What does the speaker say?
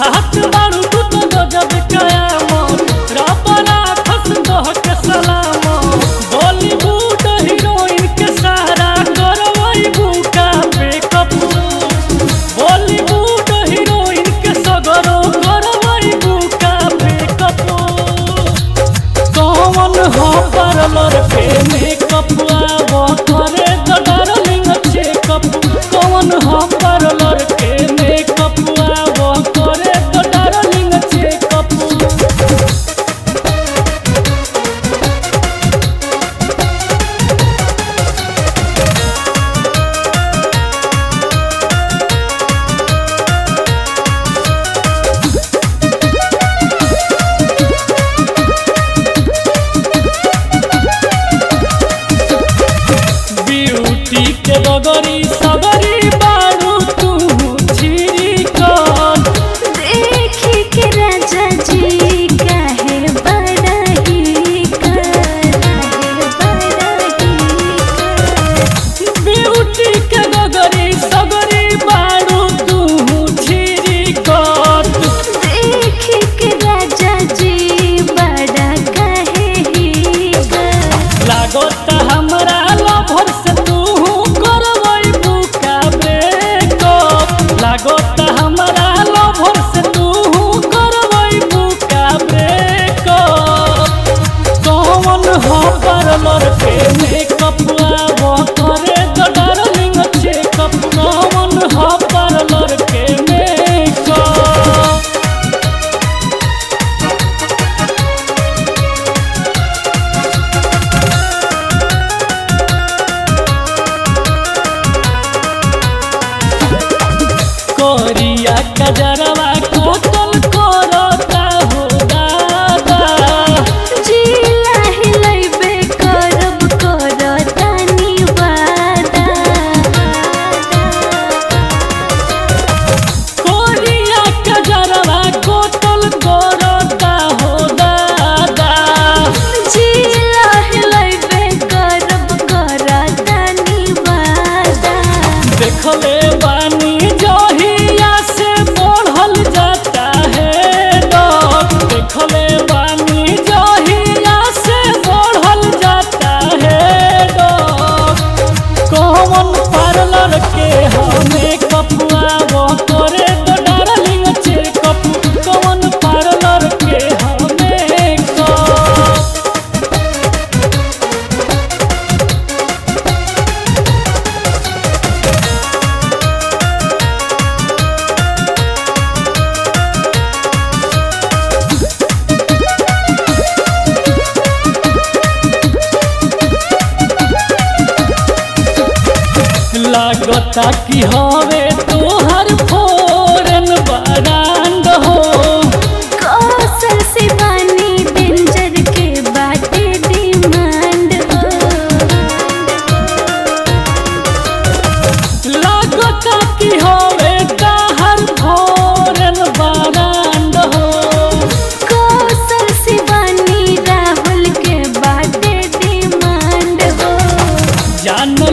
चाहत बारू तू तो गजब कयामत रबना खस दह के सलामत बॉलीवुड हीरोइन के सारा करवई बुका मेकअप बॉलीवुड हीरोइन के सगरो करवई बुका मेकअप कौन हो पार्लर पे मेकअप आवो करे तो डार्लिंग चेकअप कौन हो पार्लर पे मेकअप आवो करे तो डार्लिंग चेकअप ब्यूटी के डगरी सगरी बारू तू छिरी कर देखी के राजा जी काहे बड़ा ही कर काहे बड़ा ही कर ब्यूटी के डगरी सगरी बारू तू छिरी कर देखी के राजा जी बड़ा काहे ही कर लागत हमरा लभर से तू करवई बुका ब्रेकअप लागत हमरा लभर से तू करवई बुका ब्रेकअप कौन हो पार्लर पे मेकअप आवो करे तो डार्लिंग चेकअप कौन हो पार्लर पे मेकअप कोरिया कजरवा कोतल करता हो दादा जिला हिलैबे करब करतानी वादा कोरिया कजरवा कोतल करता हो दादा जिला हिलैबे करब करतानी वादा देखले बानी जहिया से बढ़ल जाता है डॉग देखले बानी जहिया से बढ़ल जाता है डॉग कौन पार्लर के हमें कपुआवो करे तो डार्लिंग चेकअप कौन पार्लर के हमें कप लागता कि हवे तोहर फोरन बरांड हो कौशल शिवानी डेंजर के बाटे डिमांड हो लागता कि हवे तोहर फोरन बरांड हो कौशल शिवानी राहुल के बाटे डिमांड हो जान